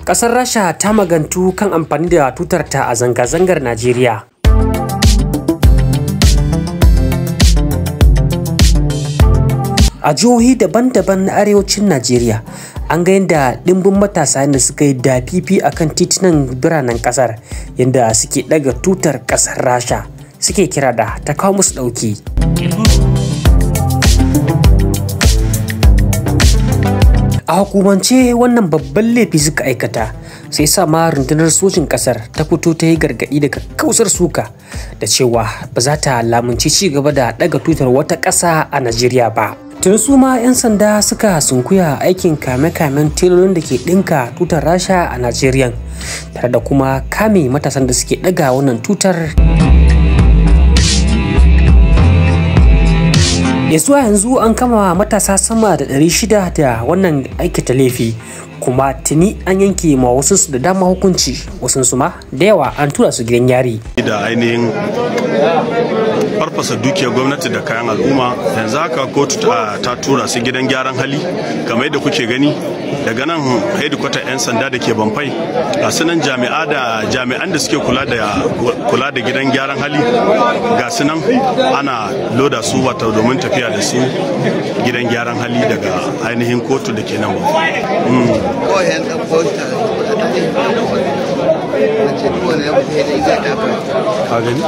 Ƙasar Rasha ta magantu kan amfani da tutarta a zanga-zangar Najeriya. A jihohi daban-daban na arewacin Najeriya, an ga yadda ɗimbin matasa da suka yi dafifi a kan titunan biranen ƙasar yadda suke ɗaga tutar ƙasar Rasha suke kira da ta kawo musu ɗauki. A hukumance wannan babban laifi suka aikata sai sa ma rundunar sojin kasar ta fito ta yi gargaɗi daga kausar suka da cewa ba za ta lamunci ci gaba da ɗaga tutar wata ƙasa a Najeriya ba. Tun su ma 'yan sanda suka sunkuya aikin kame-kamen telolin da ke ɗinka tutar rasha a Najeriya tare da kuma kame matasan da suke ɗaga wannan tutar ya zuwa yanzu an kama matasa sama da 600 da wannan aikata laifi kuma tuni an yanke ma wasu da dama hukunci wasu su ma da yawa an tura su gidan yari da ainihin farfasa dukiyar gwamnati da kayan al'umma yanzu haka kotu ta tura su gidan gyaran hali kamar yadda kuke gani daga nan hedikwatar 'yan sanda da ke bamfai ga sunan jami'a da jami'an da suke kula da kula da gidan gyaran hali ga sunan ana loda su wata domin tafiya da su gidan gyaran hali daga ainihin kotu da ke nan ka gani?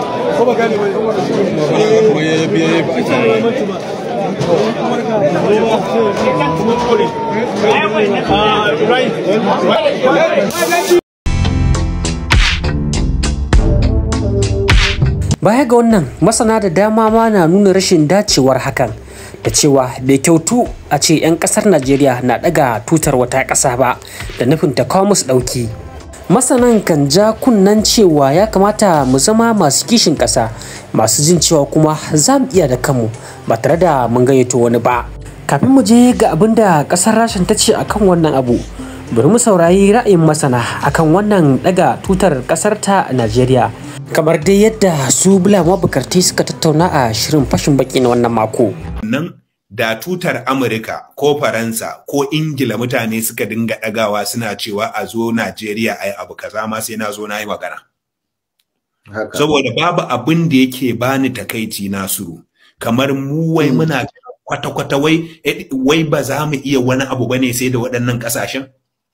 Baya ga wannan masana da dama ma na nuna rashin dacewar hakan da cewa bai kyautu a ce 'yan kasar Najeriya na daga tutar wata ƙasa ba da nufin ta kawo musu ɗauki. Masanan kan ja kunnan cewa ya kamata mu zama masu kishin ƙasa masu jin cewa kuma za mu iya da kanmu ba tare da mun gayyato wani ba. Kafin mu je ga abin da ƙasar Rashin ta ce akan wannan abu, bari mu saurayi ra'ayin masana akan wannan daga tutar ƙasar ta Najeriya. kamar dai yadda su bula mabukarti suka tattauna a shirin fashin baki na wannan mako. Nan da tutar Amurka ko Faransa ko Ingila mutane suka dinga ɗagawa suna cewa a zo Najeriya ai abu kaza ma sai na zo na yi magana. Saboda babu abin da yake bani takaici Nasiru kamar mu wai muna kwata-kwata wai wai ba za mu iya wani abu bane sai da waɗannan ƙasashen.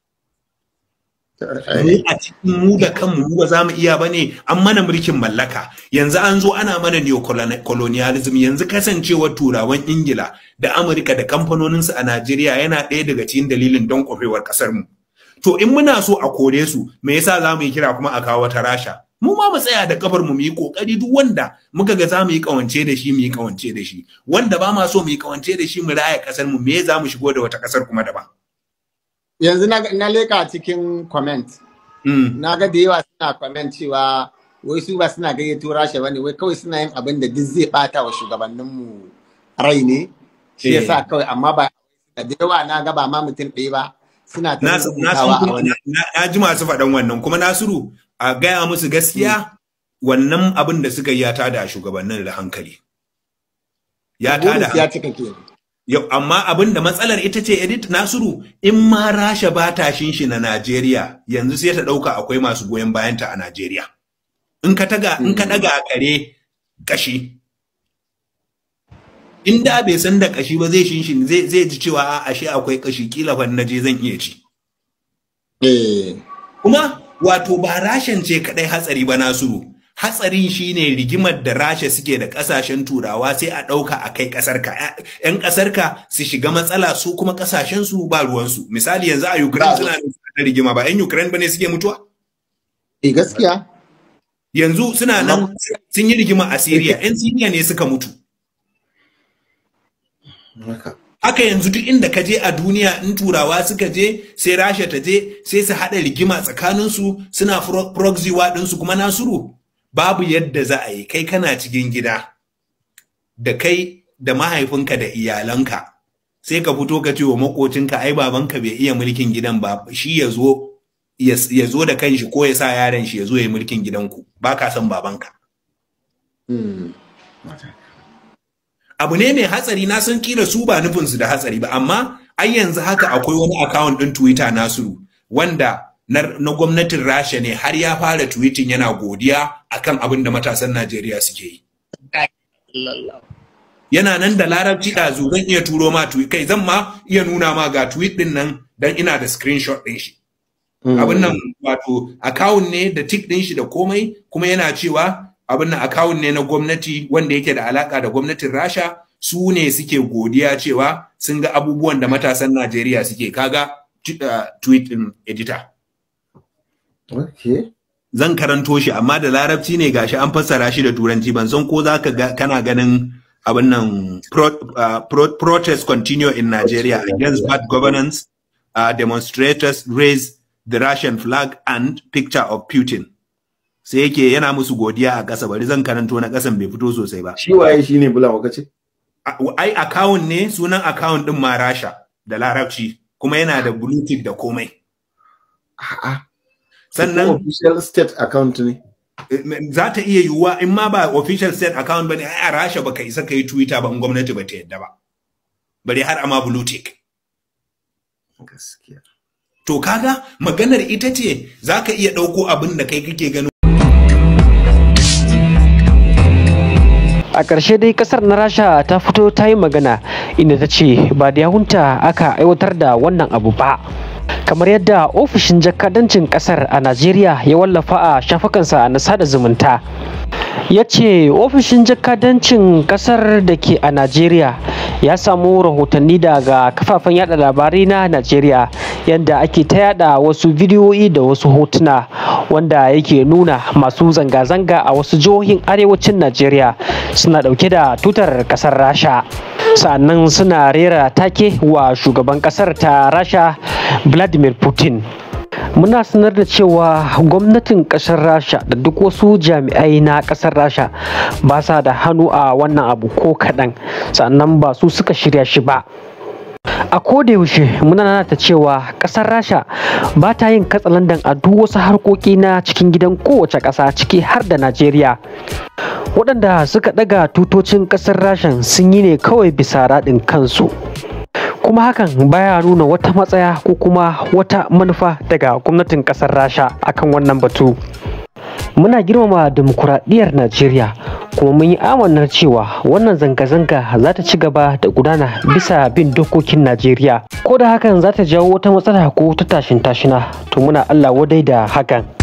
mu a cikin mu da kanmu mu ba za mu iya ba ne an mana mulkin mallaka yanzu an zo ana mana neocolonialism yanzu kasancewar turawan ingila da amurka da kamfanoninsu a najeriya yana ɗaya daga cikin dalilin don kwafewar ƙasar mu to in muna so a kore su me yasa za mu yi kira kuma a kawo wata rasha mu ma mu tsaya da kafar mu mu yi kokari duk wanda muka ga za mu yi kawance da shi mu yi kawance da shi wanda ba ma so mu yi kawance da shi mu raya ƙasar mu me za mu shigo da wata ƙasar kuma daban yanzu na leka cikin comment na ga da yawa suna comment cewa wai su ba suna gayyato rasha bane wai kawai suna yin abin da duk zai bata wa shugabanninmu rai ne shi yasa kawai amma ba da yawa na ga ba ma mutum ɗaya ba suna ta rubutawa a wani na ji masu faɗan wannan kuma nasiru a gaya musu gaskiya wannan abin da suka yi ya tada shugabannin da hankali ya tada ya cika kenan Yau, amma abin da matsalar ita ce edit Nasiru in ma Rasha ba ta shinshi na Najeriya yanzu sai ta ɗauka akwai masu goyon bayanta a Najeriya. In ka taga in ka daga kare kashi. In da bai san da kashi ba zai shinshin zai zai ji cewa a ashe akwai kashi kila fa na je zan iya ci. eh Kuma wato ba Rashan ce kadai hatsari ba Nasiru. hatsarin shine rigimar da rasha suke da kasashen turawa sai a ɗauka a kai ƙasarka yan ƙasarka su shiga matsala su kuma ƙasashen su ba ruwansu misali yanzu a ukraine suna da rigima ba yan ukraine bane suke mutuwa eh gaskiya yanzu suna nan sun yi rigima a syria yan syria ne suka mutu haka yanzu duk inda ka je a duniya in turawa suka je sai rasha ta je sai su haɗa rigima tsakaninsu suna proxy ɗinsu kuma nasuru babu yadda za a yi kai kana cikin gida da kai da mahaifinka da iyalanka sai ka fito ka ce wa makocinka ai babanka bai iya mulkin gidan ba shi ya zo ya zo da kanshi ko ya sa yaron shi ya zo ya yi mulkin gidanku ba ka son babanka abu ne mai hatsari na san kila su ba nufinsu da hatsari ba amma ai yanzu haka akwai wani account ɗin twitter nasiru wanda na, na gwamnatin rasha ne har ya fara tweeting yana godiya akan abin da matasan najeriya suke yi yana nan da larabci ɗazu zan iya turo ma tweet kai zan ma iya nuna ma ga tweet din nan dan ina da screenshot din shi abin nan wato account ne da tick din shi da komai kuma yana cewa abin nan account ne na gwamnati wanda yake da alaka da gwamnatin Rasha su ne suke godiya cewa sun ga abubuwan da matasan Najeriya suke kaga uh, tweet din editor Okay. zan karanto shi amma da larabci ne gashi an fassara shi da turanci ban san ko zaka ga kana ganin abin nan pro, uh, pro, protest continue in Nigeria against bad governance uh, demonstrators raise the Russian flag and picture of Putin sai yake yana musu godiya a ƙasa bari zan karanto na ƙasan bai fito sosai ba Shi waye shi ne bula wakace? A- ai account ne sunan account din ma Rasha da larabci kuma yana da blue tick da komai A'a. sannan official state account ne. za ta iya yiwuwa in ma ba official state account bane ai a Rasha baka isa kai Twitter ba in gwamnati ba ta yadda ba bare har ama blue tick Gaskiya. to kaga maganar ita ce zaka iya ɗauko abin da kai kake ganin a ƙarshe dai ƙasar na rasha ta fito ta yi magana inda ta ce ba da yawunta aka aiwatar da wannan abu ba kamar yadda ofishin jakadancin ƙasar a najeriya ya wallafa a shafukansa na sada zumunta ya ce ofishin jakadancin ƙasar da ke a najeriya ya samu rahotanni daga kafafen yada labarai na najeriya yadda ake ta yada wasu bidiyoyi da wasu hotuna wanda yake nuna masu zanga-zanga a wasu jihohin arewacin najeriya suna dauke da tutar kasar rasha sannan suna rera take wa shugaban kasar ta rasha vladimir putin muna sanar da cewa gwamnatin kasar rasha da duk wasu jami'ai na kasar rasha ba sa da hannu a wannan abu ko kaɗan sannan ba su suka shirya shi ba a yaushe muna nanata cewa kasar rasha ba ta yin katsalandan a duk wasu harkoki na cikin gidan kowace ƙasa ciki har da najeriya waɗanda suka ɗaga tutocin ƙasar rashan sun yi ne kawai bisa raɗin kansu kuma hakan baya nuna wata matsaya ko kuma wata manufa daga gwamnatin ƙasar rasha akan wannan batu muna girmama demokuraɗiyyar najeriya kuma mun yi amanar cewa wannan zanga-zanga za ta ci gaba da gudana bisa bin dokokin najeriya ko da hakan za ta jawo wata matsala ko ta tashin tashina to muna allah wadai da hakan